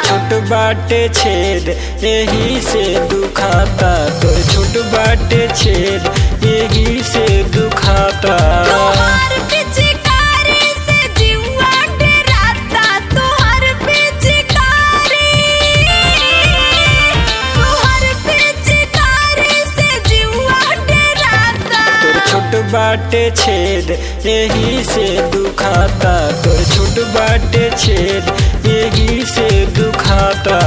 छोट बाटे छेद यही से दुखाता तोर छोट बाटे छेद यही से दुखाता तोहर पिचकारी से जीवा डराता तोहर पिचकारी तोहर पिचकारी से जीवा डराता तोर छोट बाटे छेद यही से दुखाता तोर छोट बाटे छेद यही से दुखाता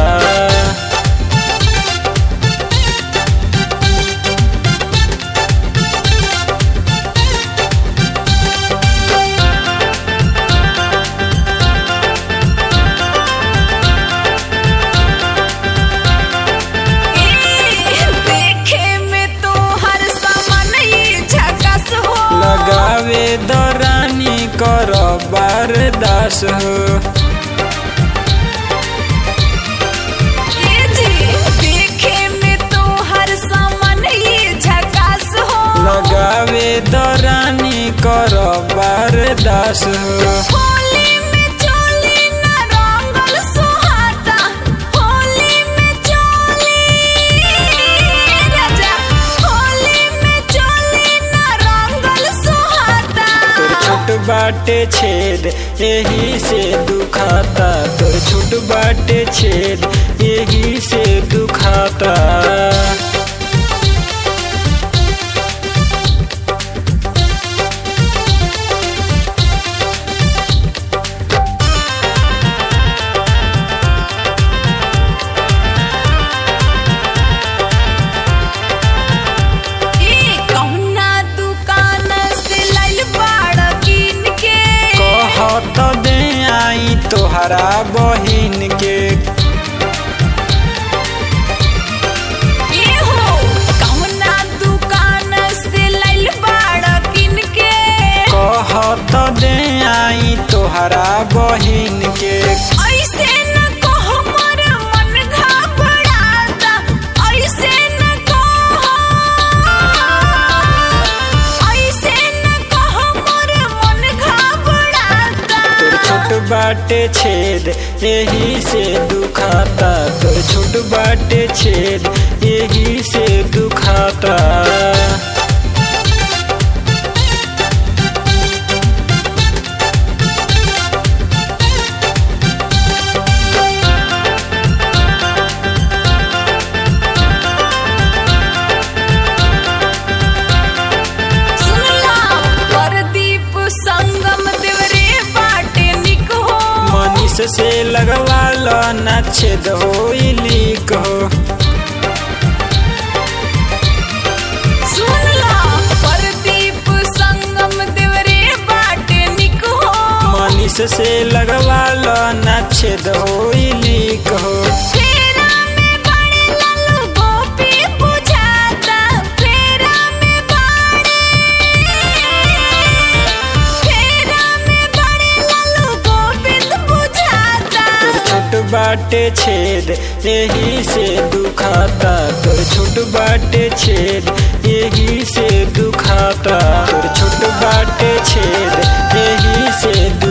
ए, देखे में तोहर सामान ये झकास हो लगावे दरानी कर बारदास हो ए जी, देखे में तोहर सामान ये झकास हो लगावे दरानी कर बारदास हो होली में चोली न रंगल सुहाता होली में चोली राजा होली में चोली न रंगल सुहाता तोर छोट बाटे छेद यही से दुखाता तोर छोट बाटे छेद यही से दुखाता ए कहुना दुकान से लाइल बाड़ किन के कहत दे आई तोहरा बहिन के ए हो कहुना दुकान से लाइल बाड़ किन के कहत दे आई तोहरा बहिन के ऐसे न कहो मोर मन घबराता ऐसे न कहो ऐसे न कहो मोर मन घबराता तोर छोट बाटे छेद यही से दुखाता तोर छोट बाटे छेद यही से दुखाता सुनला परदीप संगम देवरे बाटे निक हो मनीष से लगवा लो ना छेद हो लीक हो सुनला परदीप संगम देवरे बाटे निक हो मनीष से लगवा लो ना छेद हो लीक हो फेरा में बड़े लालू गोपी बुझाता फेरा में बड़े फेरा में बड़े लालू गोविंद बुझाता तोर छोट बाटे छेद यही से दुखाता तोर छोट बाटे छेद यही से दुखाता तोर छोट बाटे छेद यही से